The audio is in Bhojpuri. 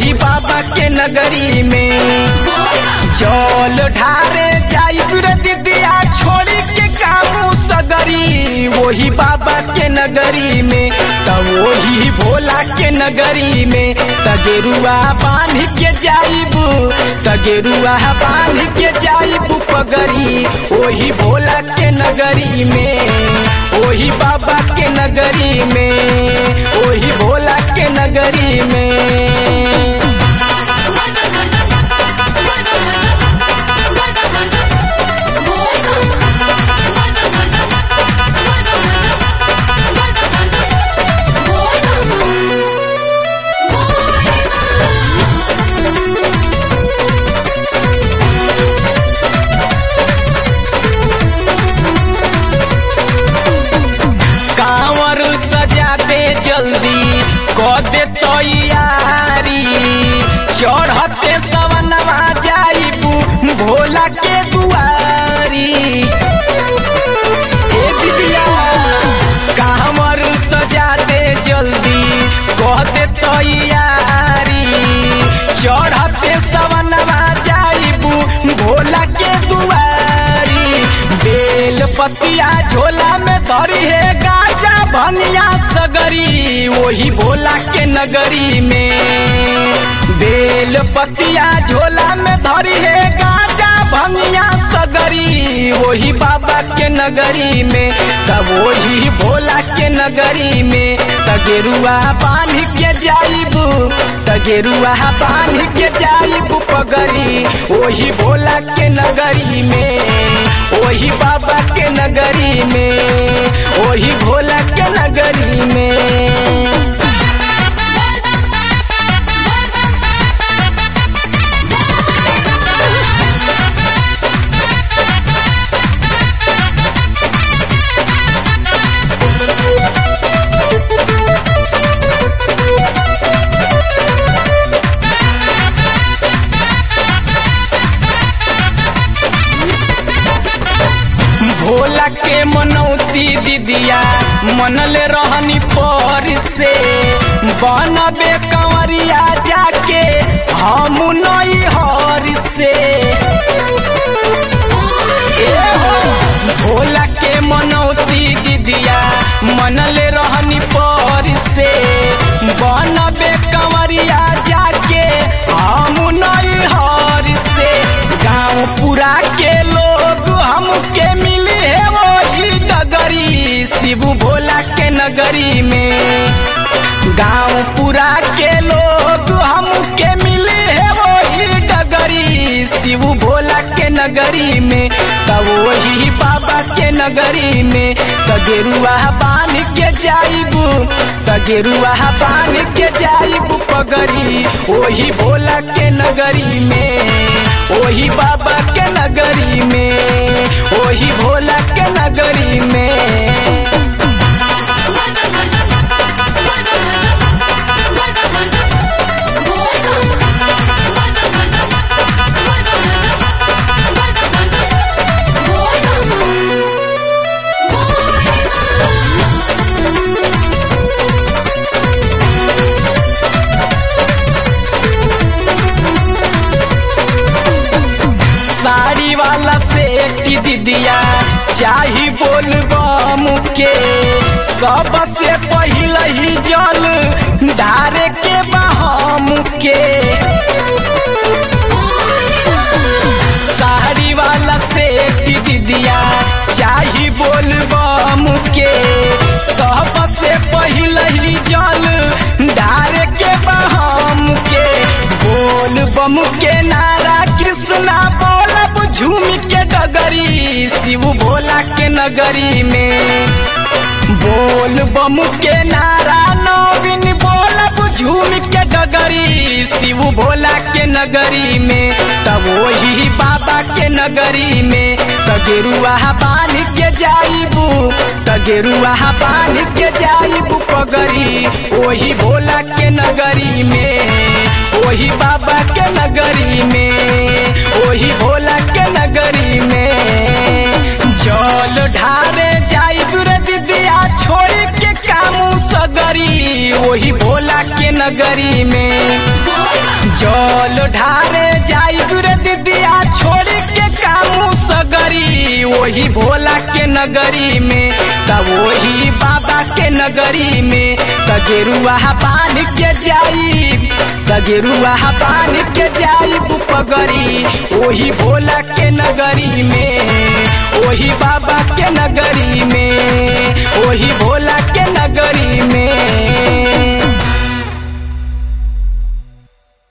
वही बाबा के नगरी में जल ढारे जाई रे दिदिया छोड़ी के कामू सगरी वही बाबा के नगरी में त वही भोला के नगरी में त गेरुआ बांध के जाइबू त गेरुआ बांध के जाइबू पगरी वही भोला के नगरी में वही बाबा के नगरी में वही भोला के नगरी में कांवर सजा दे जल्दी कर दे तैयारी चढ़ते सवनवा जाइबू भोला के दुआरी ए दिदिया कांवर सजा दे जल्दी कर दे तैयारी चढ़ते सवनवा जाइबू भोला के दुआरी बेल पतिया झोला में धरी है गाजा भनिया सगरी वही भोला के नगरी में बेल पतिया झोला में धरी है गाजा भनिया सगरी वही बाबा के नगरी में तब वही भोला के नगरी में तगेरुआ बांध के जाइबू तगेरुआ बांध के जाइबू पगरी वही भोला के नगरी में वही बाबा के नगरी में वही भोला के नगरी में भोला के मनौती दीदिया मनले रहनी पर से बनबे कंवरिया जाके हम नई हर से ए हो, भोला के मनौती दीदिया मनले रहनी पर से बनबे कंवरिया जाके हम नई हर से गाँव पूरा के लोग हमके मिले है वही डगरी शिव भोला के नगरी में गाँव पूरा के लोग हमके मिले है वही डगरी शिव भोला के नगरी में तब वही बाबा के नगरी में तगेरुआ बांध के जाइबू तगेरुआ बांध के जाइबू पगरी वही भोला के नगरी में वही बाबा के नगरी में वही भोला के नगरी में साड़ी वाला सेठ दीदिया चाही बोल बम के सबसे पहिल ही जल धारे के बहम के साड़ी वाला सेठ दीदिया चाही बोल बम के सबसे पहिल ही जल धारे के बहम के बोल बम के नारा कृष्णा बोलब झूम के डगरी शिव भोला के नगरी में बोल बम के नारा नवीन बोलब झूम के डगरी शिव भोला के नगरी में तब वही बाबा के नगरी में तगेरुआ बांध के जाइबू तगेरुआ बांध के जाइबू पगरी वही भोला के नगरी में वही बाबा के नगरी में वही भोला के नगरी में जल ढारे जाइब रे दिदिया छोड़ के कामू सगरी वही भोला के नगरी में ओही भोला के नगरी में त वही बाबा के नगरी में त गेरुआ बांध के जाई त गेरुआ बांध के जाई पगरी ओही भोला के नगरी में ओही बाबा के नगरी में ओही भोला के नगरी में